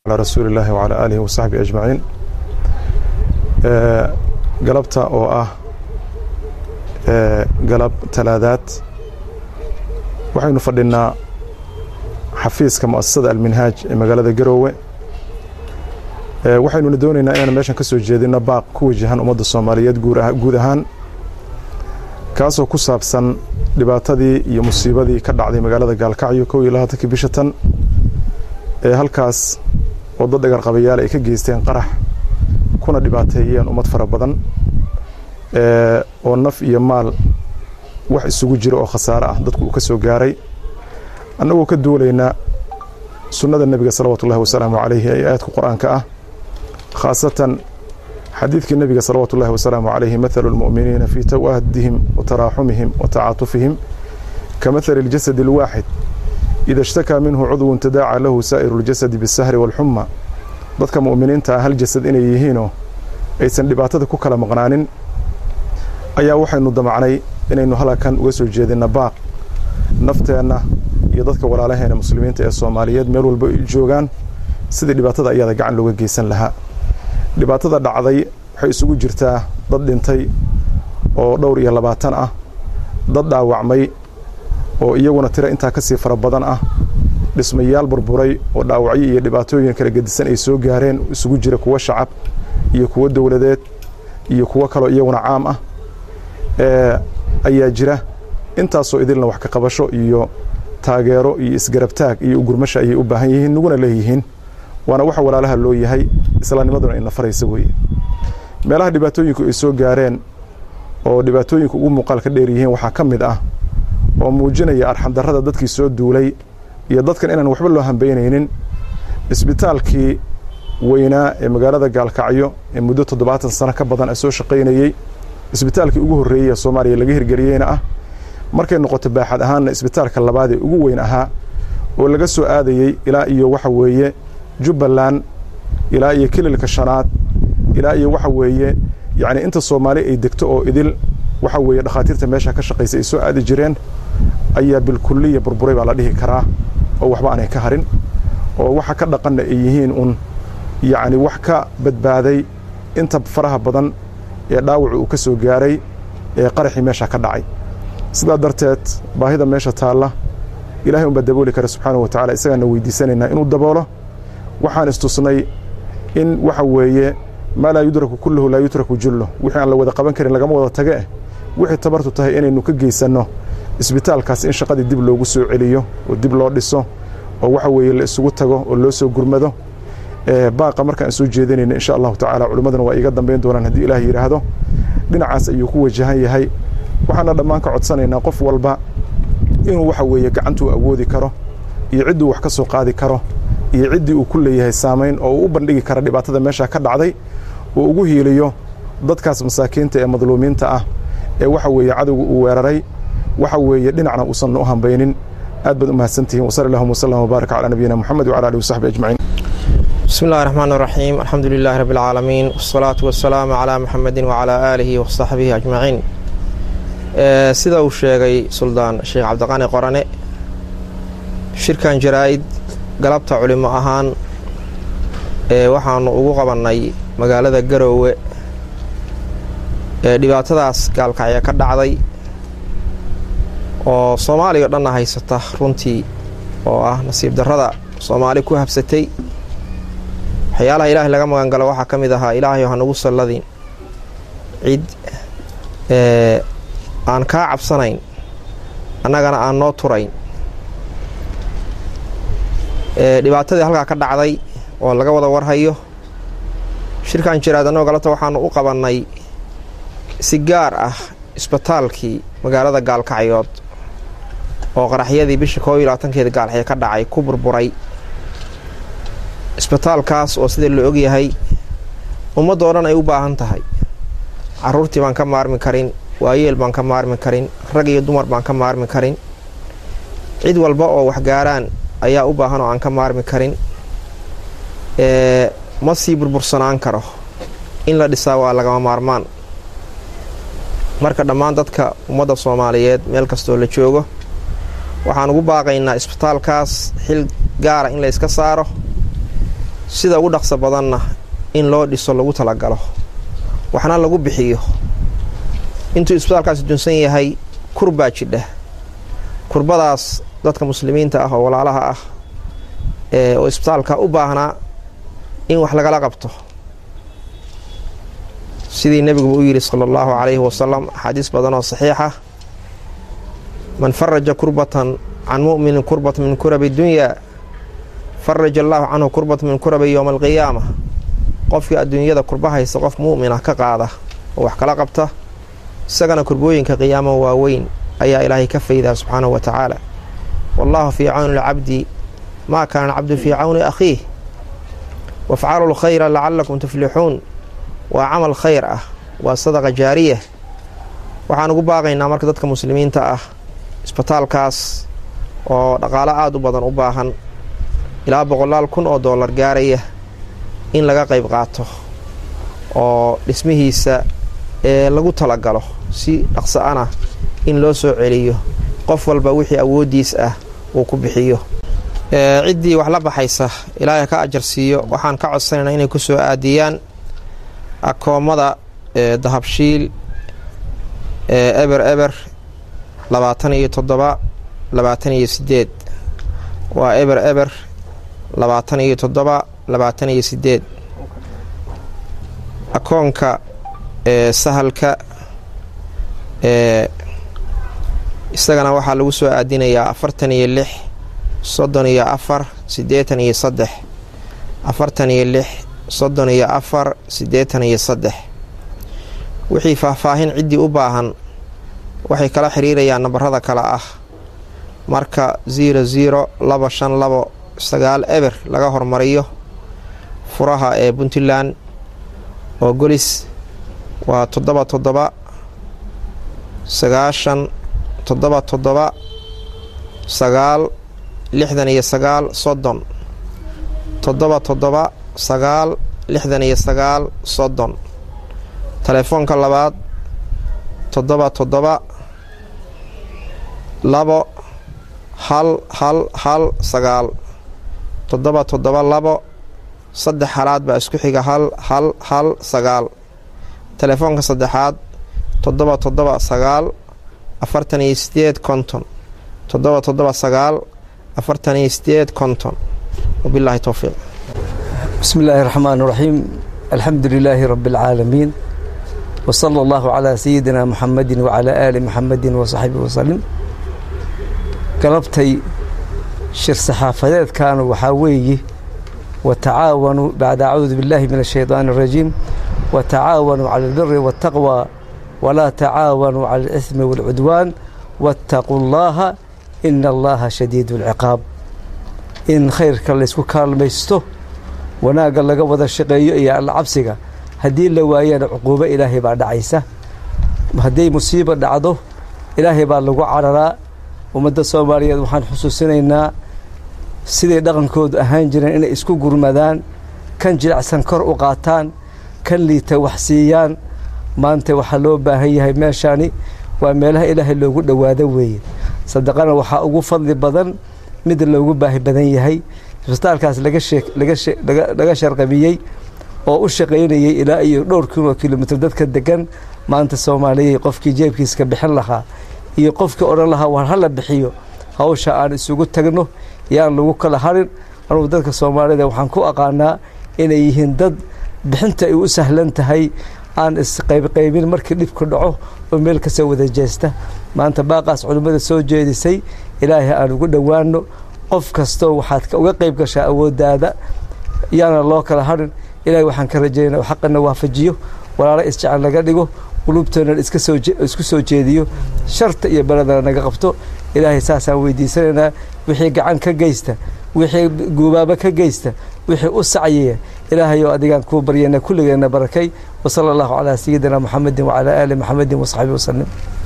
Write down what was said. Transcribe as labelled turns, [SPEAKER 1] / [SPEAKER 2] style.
[SPEAKER 1] على رسول الله وعلى آله وصحبه أجمعين galabta oo ah galab talaadaad waxaynu fadhinaa xafiiska mu'asasada alminhaaj ee magaalada garoowe waxaynuna doonaynaa inaan meeshan ka soo jeedino baaq ku wajahan ummadda soomaaliyeed guud ahaan kaasoo ku saabsan dhibaatadii iyo musiibadii ka dhacday magaalada gaalkacyo kow iyo labaatankii bisha tan ee halkaas oo dad dhagarqabayaal ay ka geysteen qarax kuna dhibaateeyeen ummad fara badan oo naf iyo maal wax isugu jira oo khasaare ah dadku uu ka soo gaaray annagoo ka duulaynaa sunnada nebiga salawaatu ullahi wasalaamu calayhi ee aayadka qur-aanka ah khaasatan xadiidkii nebiga salawaatu ullahi wasalaamu calayhi mathalu lmu'miniina fii tawaadihim wa taraaxumihim wa tacaatufihim ka mathali اljasadi اlwaaxid ida ishtakaa minhu cudwun tadaaca lahu saa'iru اljasadi biاsahri wاlxuma dadka mu'miniinta ah hal jasad inay yihiinoo aysan dhibaatada ku kala maqnaanin ayaa waxaynu damacnay inaynu halkan uga soo jeedinna baaq nafteenna iyo dadka walaalaheena muslimiinta ee soomaaliyeed meel walba ay joogaan sidii dhibaatada ayaada gacan looga geysan lahaa dhibaatada dhacday waxay isugu jirtaa dad dhintay oo dhowr iyo labaatan ah dad dhaawacmay oo iyaguna tira intaa ka sii fara badan ah dhismayaal burburay oo dhaawacyo iyo dhibaatooyin kala gedisan ay soo gaareen isugu jira kuwo shacab iyo kuwo dowladeed iyo kuwo kaloo iyaguna caam ah ayaa jira intaasoo idilna wax ka qabasho iyo taageero iyo isgarabtaag iyo ugurmasha ayay u baahan yihiin naguna leeyihiin waana waxa walaalaha loo yahay islaamnimaduna ina faraysa weeye meelaha dhibaatooyinku ay soo gaareen oo dhibaatooyinku ugu muuqaal ka dheer yihiin waxaa ka mid ah oo muujinaya arxandarrada dadkii soo duulay iyo dadkan inaan waxba loo hambaynaynin isbitaalkii weynaa ee magaalada gaalkacyo ee muddo toddobaatan sano ka badan soo shaqaynayey isbitaalkii ugu horreeyey ee soomaaliya laga hirgeliyeyna ah markay noqoto baaxad ahaanna isbitaalka labaad ee ugu weyn ahaa oo laga soo aadayey ilaa iyo waxa weeye jubbaland ilaa iyo kililka shanaad ilaa iyo waxa weeye yacni inta soomaali ay degto oo idil waxa weeye dhakhaatiirta meesha ka shaqaysa ay soo aadi jireen ayaa bilkulliya burburay baa la dhihi karaa oo waxba aanay ka harin oo waxa ka dhaqanna ay yihiin un yacni wax ka badbaaday inta faraha badan ee dhaawacu uu ka soo gaaray ee qaraxii meesha ka dhacay sidaa darteed baahida meesha taalla ilahay unbaa dabooli kara subxaanahu wa tacala isagaana weydiisanaynaa inuu daboolo waxaan istusnay in waxa weeye maa laa yudraku kulluhu laa yutraku jullo wixii aan la wada qaban karin lagama wada tage eh wixii tabartu tahay inaynu ka geysanno isbitaalkaas in shaqadii dib loogu soo celiyo oo dib loo dhiso oo waxa weeye la isugu tago oo loo soo gurmado baaqa markaan soo jeedinayna insha allahu tacaala culimmaduna waa iiga dambayn doonaan haddii ilaah yidhaahdo dhinacaas ayuu ku wajahan yahay waxaana dhammaan ka codsanaynaa qof walba inuu waxa weeye gacantuu awoodi karo iyo cidduu wax ka soo qaadi karo iyo ciddii uu ku leeyahay saamayn oo uu u bandhigi kara dhibaatada meesha ka dhacday uu ugu hiiliyo dadkaas masaakiinta ee madluumiinta ah ee waxa weeye cadowga uu weeraray waxa weeye dhinacna uusan u hambaynin aad baad u mahadsantihiin wasal allahuma wasalam wbaarak calaa nabiyina moxamed wcala alihi wasaxbi ajmaciin
[SPEAKER 2] bismi اllahi الرحmaan الraxiim alxamdu lilahi rabi اlcaalamiin wالsalaatu wasalaamu calaa muxamedi wacalaa aalihi wasaxbihi ajmaciin sida uu sheegay suldaan sheekh cabdiqani qorane shirkan jaraa-id galabta culimo ahaan ee waxaanu ugu qabannay magaalada garoowe ee dhibaatadaas gaalkacyo ka dhacday oo soomaaliya o dhanna haysata runtii oo ah nasiib darrada soomaali ku habsatay waxyaalaha ilaahay laga magan galo waxaa ka mid ahaa ilaahayo hanugu salladin cid aan kaa cabsanayn annagana aan noo turayn dhibaatadii halkaa ka dhacday oo laga wada warhayo shirkan jiraad annagoo galabta waxaanu u qabannay si gaar ah isbitaalkii magaalada gaalkacyood oo qaraxyadii bisha koob iyo labaatankeeda gaalxyo ka dhacay ku burburay isbitaalkaas oo sida la ogyahay ummaddoo dhan ay u baahan tahay carruurtii baan ka maarmi karin waayeel baan ka maarmi karin rag iyo dumar baan ka maarmi karin cid walba oo waxgaaraan ayaa u baahan oo aan ka maarmi karin ma sii burbursanaan karo in la dhisaa waa lagama maarmaan marka dhammaan dadka ummadda soomaaliyeed meel kastoo la joogo waxaan ugu baaqaynaa isbitaalkaas xil gaara in la yska saaro sida ugu dhaqso badanna in loo dhiso lagu talagalo waxna lagu bixiyo intuu isbitaalkaasi dunsan yahay kurbaa jidha kurbadaas dadka muslimiinta ah oo walaalaha ah ee oo isbitaalka u baahnaa in wax lagala qabto sidii nebiguba u yidhi sala allahu calayhi wasalam axaadiis badan oo saxiixa man faraja kurbatan can mu'minin kurbatan min kurabi dunyaa faraja allaahu canhu kurbatan min kurabi yowma alqiyaama qofkii adduunyada kurba haysta qof mu'mina ka qaada oo wax kala qabta isagana kurbooyinka qiyaamo waaweyn ayaa ilaahay ka faydaa subxaanahu wa tacaala wallaahu fii cawni lcabdi maa kaana alcabdu fii cawni akhiih wafcalu lkhayra lacalakum tuflixuun waa camal khayr ah waa sadaqa jaariya waxaan ugu baaqaynaa marka dadka muslimiinta ah isbitaalkaas oo dhaqaalo aada u badan u baahan ilaa boqolaal kun oo dollar gaaraya in laga qayb qaato oo dhismihiisa ee lagu talagalo si dhaqso ana in loo soo celiyo qof walba wixii awooddiis ah uu ku bixiyo ciddii wax la baxaysa ilaahay ka ajar siiyo waxaan ka codsanaynaa inay ku soo aadiyaan akoommada dahabshiil eber eber labaatan iyo toddoba labaatan iyo sideed waa eber eber labaatan iyo toddoba labaatan iyo sideed akoonka sahalka isagana waxaa lagu soo aadinayaa afartan iyo lix soddon iyo afar siddeetan iyo saddex afartan iyo lix soddon iyo afar siddeetan iyo saddex wixii faahfaahin ciddii u baahan waxay kala xiriirayaan nambarada kale ah marka ziro ziro laba shan labo sagaal eber laga hormariyo furaha ee puntland oo golis waa toddoba toddoba sagaashan toddoba toddoba sagaal lixdan iyo sagaal soddon toddoba toddoba sagaal lixdan iyo sagaal soddon telefoonka labaad toddoba toddoba labo hal hal hal sagaal toddoba toddoba labo saddex halaad baa isku xiga hal hal hal sagaal telefoonka saddexaad toddoba toddoba sagaal afartan iyo sideed konton toddoba toddoba sagaal afartan iyo sideed konton wabilaahi towfiiq
[SPEAKER 3] bismi illaahi raxmaan raxiim alxamdu lilaahi rabbi alcaalamiin wsala allahu calaa sayidina muxamadi wacalaa aali muxamadi wasaxbihi wasalim galabtay shir saxaafadeedkaanu waxaa weeye watacaawanuu bacda acuudu biاllahi min ashayطaani اrajiim watacaawanuu cala albiri waاtaqwى walaa tacaawanuu cala اlismi wاlcudwaan waاtaquu اllaha ina allaha shadiid اlciqaab in khayrka laysku kaalmaysto wanaagga laga wada shaqeeyo iyo alla cabsiga haddii la waayana cuquubo ilaahay baa dhacaysa hadday musiibo dhacdo ilaahay baa lagu cararaa ummadda soomaaliyeed waxaan xusuusinaynaa siday dhaqankoodu ahaan jireen inay isku gurmadaan kan jilicsan kor u qaataan kan liita wax siiyaan maanta waxaa loo baahan yahay meeshaani waa meelaha ilaahay loogu dhowaado weeye sadaqana waxaa ugu fadli badan mid loogu baahi badan yahay isbitaalkaas laga sharqabiyey oo u shaqaynayay ilaa iyo dhowr kun oo kilomitr dadka degan maanta soomaaliyay qofkii jeebkiiska bixin lahaa iyo qofkii odhan lahaa war hala bixiyo hawsha aan isugu tagno yaan lagu kala harin anugu dadka soomaalida waxaan ku aqaanaa inay yihiin dad bixinta ay u sahlan tahay aan isqaybqaybin markii dhibku dhaco oo meel kasoo wada jeesta maanta baaqaas culimmada soo jeedisay ilaahay aan ugu dhowaano qof kastoo waxaad uga qayb gashaa awooddaada yaana loo kala harin ilahay waxaan ka rajaynaa xaqana waafajiyo walaalo isjecel naga dhigo qulubtoona isku soo jeediyo sharta iyo beledana naga qabto ilaahay saasaan weydiisanaynaa wixii gacan ka geysta wixii guubaabo ka geysta wixii u sacyaya ilaahay oo adigaan kuu baryana kulligeenna barakay wasala allahu calaa sayidina muxamedin wacalaa aali muxamedin wasaxbihi wasalim